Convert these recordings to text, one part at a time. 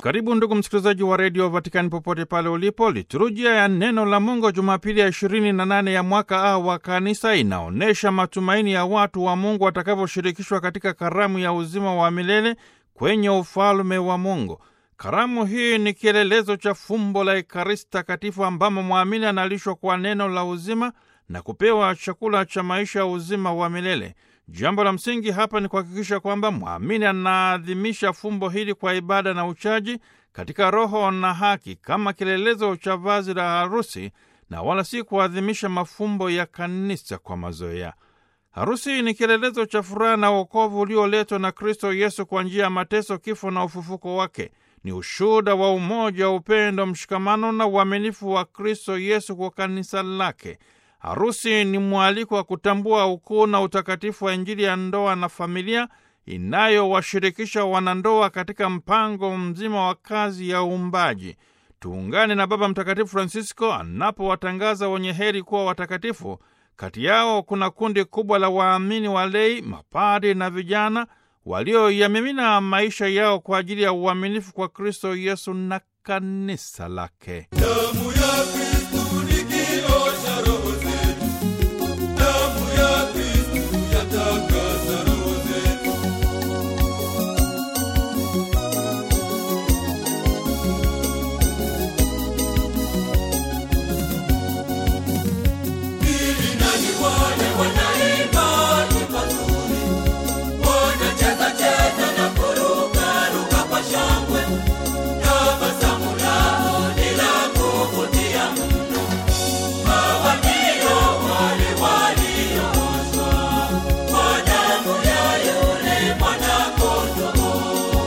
Karibu ndugu msikilizaji wa redio Vatikani popote pale ulipo. Liturujia ya neno la Mungu Jumapili ya ishirini na nane ya mwaka A wa Kanisa inaonyesha matumaini ya watu wa Mungu watakavyoshirikishwa katika karamu ya uzima wa milele kwenye ufalme wa Mungu. Karamu hii ni kielelezo cha fumbo la Ekaristi Takatifu ambamo mwamini analishwa kwa neno la uzima na kupewa chakula cha maisha ya uzima wa milele. Jambo la msingi hapa ni kuhakikisha kwamba mwamini anaadhimisha fumbo hili kwa ibada na uchaji katika roho na haki kama kielelezo cha vazi la harusi na wala si kuadhimisha mafumbo ya kanisa kwa mazoea. Harusi ni kielelezo cha furaha na wokovu ulioletwa na Kristo Yesu kwa njia ya mateso, kifo na ufufuko wake. Ni ushuhuda wa umoja, upendo, mshikamano na uaminifu wa Kristo Yesu kwa kanisa lake. Harusi ni mwaliko wa kutambua ukuu na utakatifu wa Injili ya ndoa na familia inayowashirikisha wanandoa katika mpango mzima wa kazi ya uumbaji. Tuungane na Baba Mtakatifu Francisco anapowatangaza wenye heri kuwa watakatifu. Kati yao kuna kundi kubwa la waamini walei, mapadi na vijana walioyamimina maisha yao kwa ajili ya uaminifu kwa Kristo Yesu na kanisa lake. Damu ya Kristu ni kioo cha roho zetu. Damu ya Kristu yatakasa roho zetu. Ili nani wale wanaimba nyimbo nzuri, wanacheza cheza na kuruka ruka kwa shangwe. Tabasamu lao ni la kuvutia mno. Hawa ndio wale waliooshwa kwa damu ya yule mwana-kondoo.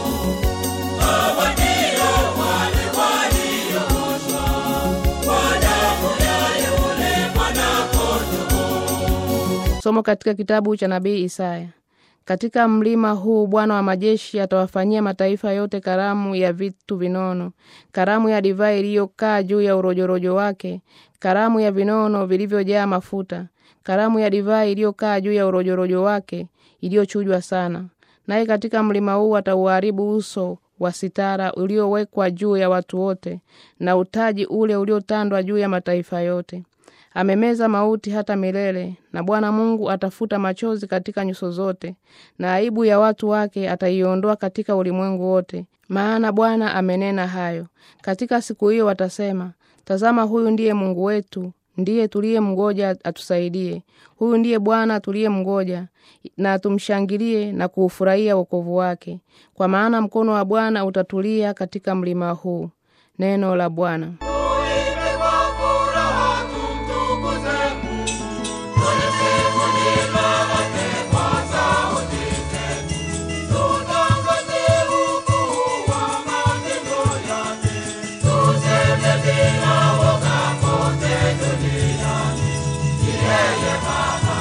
Hawa ndio wale waliooshwa kwa damu ya yule mwana-kondoo. Somo katika kitabu cha nabii Isaya. Katika mlima huu Bwana wa majeshi atawafanyia mataifa yote karamu ya vitu vinono, karamu ya divai iliyokaa juu ya urojorojo wake, karamu ya vinono vilivyojaa mafuta, karamu ya divai iliyokaa juu ya urojorojo wake, iliyochujwa sana. Naye katika mlima huu atauharibu uso wa sitara uliowekwa juu ya watu wote, na utaji ule uliotandwa juu ya mataifa yote amemeza mauti hata milele, na Bwana Mungu atafuta machozi katika nyuso zote, na aibu ya watu wake ataiondoa katika ulimwengu wote. Maana Bwana amenena hayo. Katika siku hiyo watasema, tazama, huyu ndiye Mungu wetu, ndiye tuliye mgoja atusaidie. Huyu ndiye Bwana tuliye mgoja, na tumshangilie na kuufurahia wokovu wake, kwa maana mkono wa Bwana utatulia katika mlima huu. Neno la Bwana. Tuimbe kwa furaha tumtukuze Mungu. Tusifu jina lake kwa sauti zetu. Tutangaze ukuu wa matendo yake. Tuseme bila woga kote duniani. Ni yeye Baba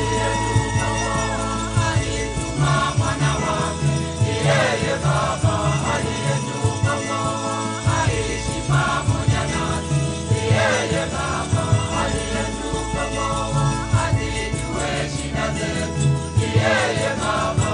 aliyetukomboa, alituma mwana wake. Ni yeye Baba aliyetukomboa, aishi pamoja nasi. Ni yeye Baba aliyetukomboa, azijue shida zetu. Ni yeye Baba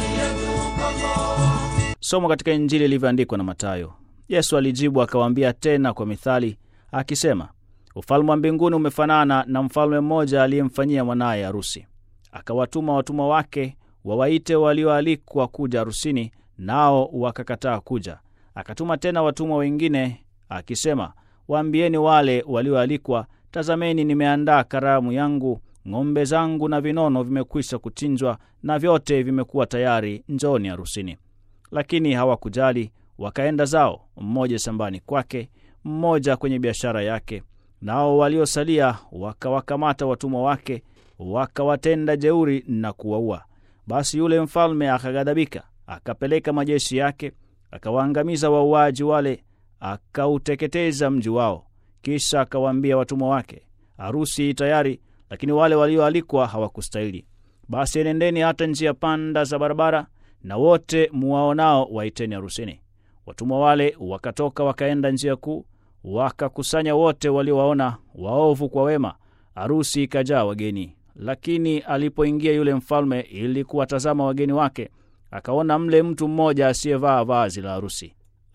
aliyetukomboa. Somo katika Injili ilivyoandikwa na Mathayo. Yesu alijibu akawaambia tena kwa mithali akisema, ufalme wa mbinguni umefanana na mfalme mmoja aliyemfanyia mwanaye harusi. Akawatuma watumwa wake wawaite walioalikwa kuja harusini, nao wakakataa kuja. Akatuma tena watumwa wengine akisema, waambieni wale walioalikwa, tazameni, nimeandaa karamu yangu, ng'ombe zangu na vinono vimekwisha kuchinjwa, na vyote vimekuwa tayari, njoni harusini. Lakini hawakujali, wakaenda zao, mmoja shambani kwake, mmoja kwenye biashara yake. Nao waliosalia wakawakamata watumwa wake, wakawatenda jeuri na kuwaua. Basi yule mfalme akaghadhabika, akapeleka majeshi yake, akawaangamiza wauaji wale, akauteketeza mji wao. Kisha akawaambia watumwa wake, harusi tayari, lakini wale walioalikwa hawakustahili. Basi enendeni hata njia panda za barabara, na wote muwaonao waiteni harusini. Watumwa wale wakatoka wakaenda njia kuu, wakakusanya wote waliowaona, waovu kwa wema. Harusi ikajaa wageni. Lakini alipoingia yule mfalme ili kuwatazama wageni wake, akaona mle mtu mmoja asiyevaa vazi la harusi.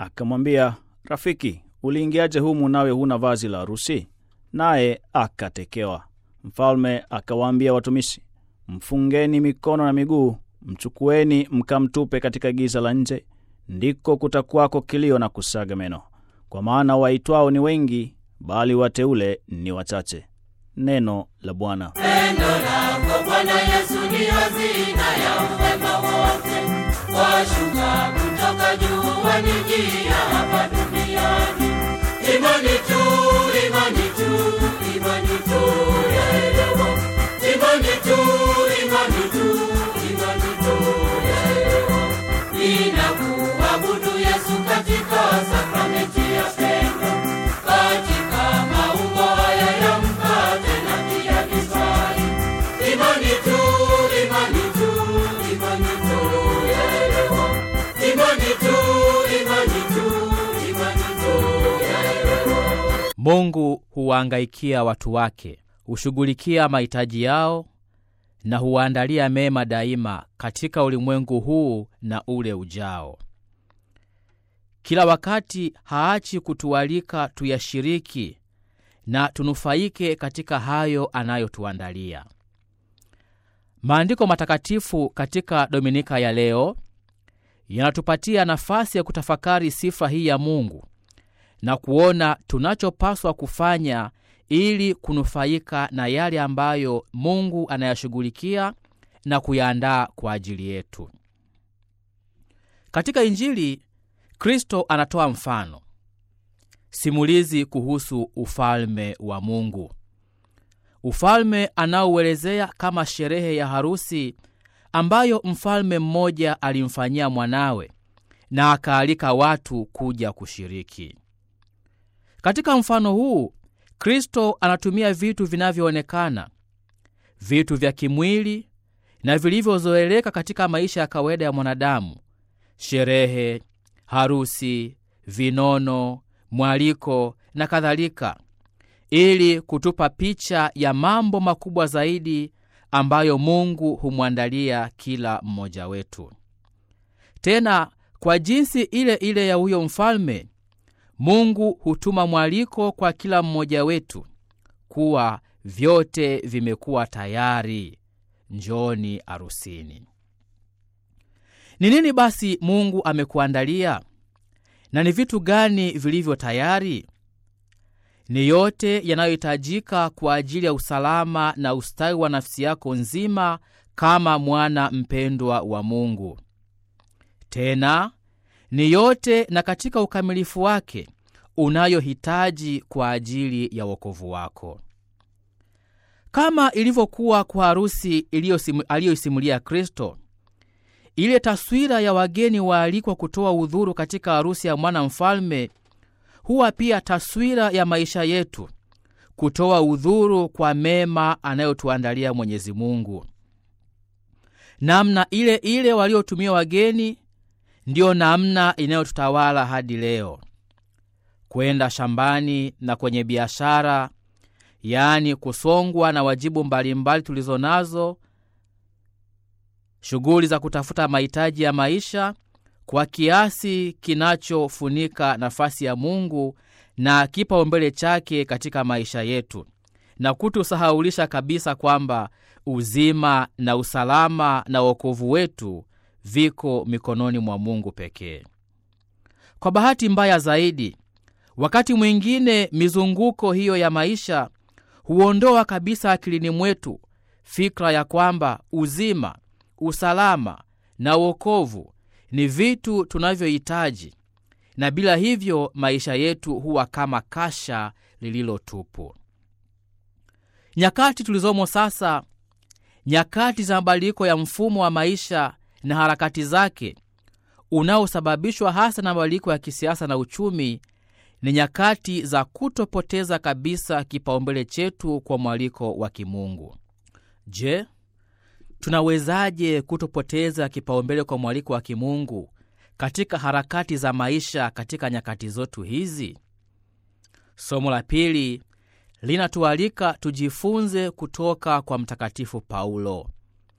Akamwambia, rafiki, uliingiaje humu nawe huna vazi la harusi? Naye akatekewa. Mfalme akawaambia watumishi, mfungeni mikono na miguu, mchukueni mkamtupe katika giza la nje, ndiko kutakwako kilio na kusaga meno, kwa maana waitwao ni wengi, bali wateule ni wachache. Neno la Bwana. Pendo lako Bwana Yesu ni hazina ya wema wote, washuka kutoka juu wanijia hapa duniani. Imani tu, imani tu, imani tu yaelewa. Imani tu, imani tu, imani tu yaelewa. Ninakuabudu Yesu katika sakramenti ya pendo, katika maumbo haya ya mkate na pia divai. Imani tu, imani tu, imani tu yaelewa. Imani tu, imani tu, imani tu yaelewa. Mungu huwaangaikia watu wake, hushughulikia mahitaji yao na huwaandalia mema daima katika ulimwengu huu na ule ujao. Kila wakati haachi kutualika tuyashiriki na tunufaike katika hayo anayotuandalia. Maandiko matakatifu katika Dominika ya leo yanatupatia nafasi ya kutafakari sifa hii ya Mungu na kuona tunachopaswa kufanya ili kunufaika na yale ambayo Mungu anayashughulikia na kuyaandaa kwa ajili yetu. Katika Injili, Kristo anatoa mfano simulizi kuhusu ufalme wa Mungu, ufalme anaouelezea kama sherehe ya harusi ambayo mfalme mmoja alimfanyia mwanawe na akaalika watu kuja kushiriki. Katika mfano huu Kristo anatumia vitu vinavyoonekana, vitu vya kimwili na vilivyozoeleka katika maisha ya kawaida ya mwanadamu: sherehe, harusi, vinono, mwaliko na kadhalika, ili kutupa picha ya mambo makubwa zaidi ambayo Mungu humwandalia kila mmoja wetu. Tena kwa jinsi ile ile ya huyo mfalme Mungu hutuma mwaliko kwa kila mmoja wetu kuwa vyote vimekuwa tayari, njoni arusini. Ni nini basi Mungu amekuandalia na ni vitu gani vilivyo tayari? Ni yote yanayohitajika kwa ajili ya usalama na ustawi wa nafsi yako nzima kama mwana mpendwa wa Mungu. Tena ni yote na katika ukamilifu wake unayohitaji kwa ajili ya wokovu wako, kama ilivyokuwa kwa harusi aliyoisimulia Kristo. Ile taswira ya wageni waalikwa kutoa udhuru katika harusi ya mwana mfalme huwa pia taswira ya maisha yetu kutoa udhuru kwa mema anayotuandalia Mwenyezi Mungu. Namna ile ile waliotumia wageni ndiyo namna inayotutawala hadi leo. Kwenda shambani na kwenye biashara, yaani kusongwa na wajibu mbalimbali tulizo nazo, shughuli za kutafuta mahitaji ya maisha kwa kiasi kinachofunika nafasi ya Mungu na kipaumbele chake katika maisha yetu, na kutusahaulisha kabisa kwamba uzima na usalama na wokovu wetu viko mikononi mwa Mungu pekee. Kwa bahati mbaya zaidi, wakati mwingine mizunguko hiyo ya maisha huondoa kabisa akilini mwetu fikra ya kwamba uzima, usalama na wokovu ni vitu tunavyohitaji, na bila hivyo maisha yetu huwa kama kasha lililotupu. Nyakati tulizomo sasa, nyakati za mabadiliko ya mfumo wa maisha na harakati zake unaosababishwa hasa na mabadiliko ya kisiasa na uchumi, ni nyakati za kutopoteza kabisa kipaumbele chetu kwa mwaliko wa kimungu. Je, tunawezaje kutopoteza kipaumbele kwa mwaliko wa kimungu katika harakati za maisha katika nyakati zetu hizi? Somo la pili linatualika tujifunze kutoka kwa Mtakatifu Paulo.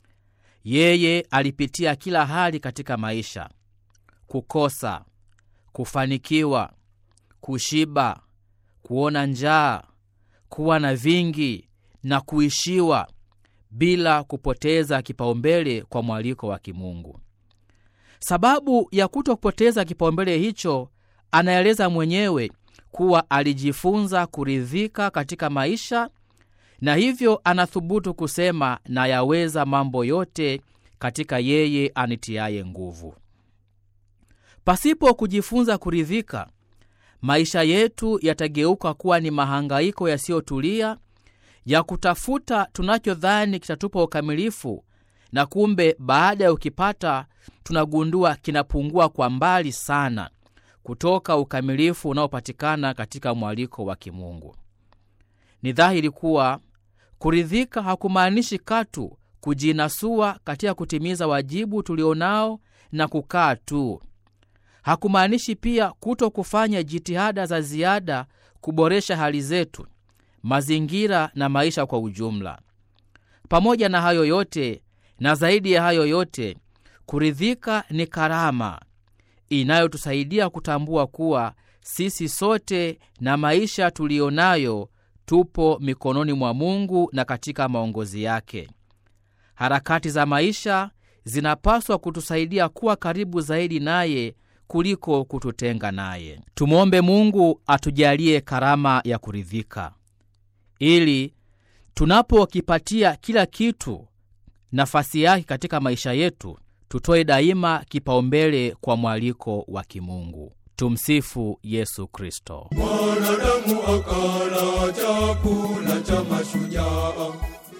Yeye alipitia kila hali katika maisha: kukosa, kufanikiwa kushiba kuona njaa kuwa na vingi na kuishiwa bila kupoteza kipaumbele kwa mwaliko wa kimungu sababu ya kuto kupoteza kipaumbele hicho anaeleza mwenyewe kuwa alijifunza kuridhika katika maisha na hivyo anathubutu kusema nayaweza mambo yote katika yeye anitiaye nguvu pasipo kujifunza kuridhika maisha yetu yatageuka kuwa ni mahangaiko yasiyotulia ya kutafuta tunachodhani kitatupa ukamilifu na kumbe baada ya ukipata tunagundua kinapungua kwa mbali sana kutoka ukamilifu unaopatikana katika mwaliko wa kimungu ni dhahiri kuwa kuridhika hakumaanishi katu kujinasua katika kutimiza wajibu tulionao na kukaa tu hakumaanishi pia kuto kufanya jitihada za ziada kuboresha hali zetu mazingira na maisha kwa ujumla pamoja na hayo yote na zaidi ya hayo yote kuridhika ni karama inayotusaidia kutambua kuwa sisi sote na maisha tuliyo nayo tupo mikononi mwa mungu na katika maongozi yake harakati za maisha zinapaswa kutusaidia kuwa karibu zaidi naye kuliko kututenga naye tumwombe mungu atujalie karama ya kuridhika ili tunapokipatia kila kitu nafasi yake katika maisha yetu tutoe daima kipaumbele kwa mwaliko wa kimungu tumsifu yesu kristo Mwanadamu akala chakula cha mashujaa,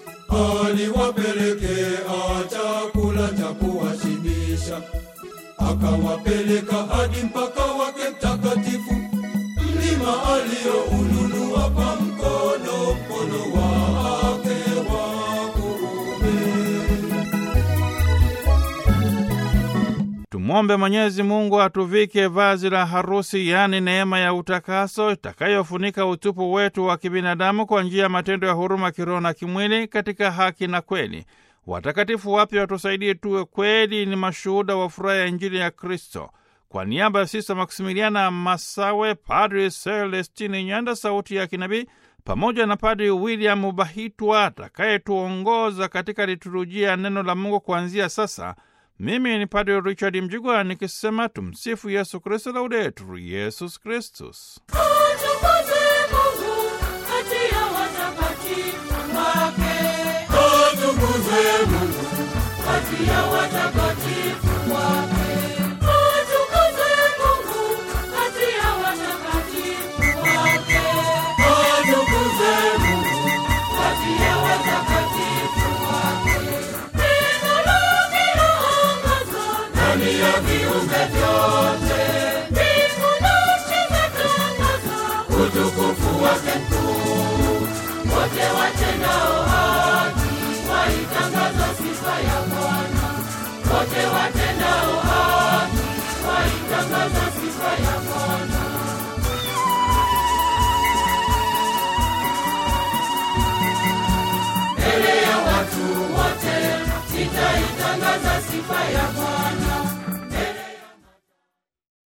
aliwapelekea chakula cha kuwashibisha, akawapeleka hadi mpaka wake mtakatifu, mlima alioununua kwa mkono, mkono wake wa kuume. Tumwombe Mwenyezi Mungu atuvike vazi la harusi, yaani neema ya utakaso itakayofunika utupu wetu wa kibinadamu kwa njia ya matendo ya huruma kiroho na kimwili katika haki na kweli. Watakatifu wapya watusaidie tuwe kweli ni mashuhuda wa furaha ya Injili ya Kristo. Kwa niaba ya Sista Maksimiliana Masawe, Padri Celestini Nyanda, sauti ya kinabii, pamoja na Padri William Bahitwa atakayetuongoza katika liturujia ya neno la Mungu kuanzia sasa. Mimi ni Padri Richard Mjigwa nikisema tumsifu Yesu Kristo, laudetur Yesus Kristus. Atukuzwe Mungu kati ya watakatifu wake. Atukuzwe Mungu Kati ya watakatifu wake. Atukuzwe Mungu kati ya watakatifu wake. atukuzwe Mungu Kati ya watakatifu wake. Neno lake laangaza ndani ya viumbe vyote. Mbingu na nchi zatangaza utukufu wake mkuu. Wote watendao haki waitangaza sifa ya Bwana. Wote watendao haki waitangaza sifa ya Bwana. mbele ya watu wote nitaitangaza sifa ya Bwana.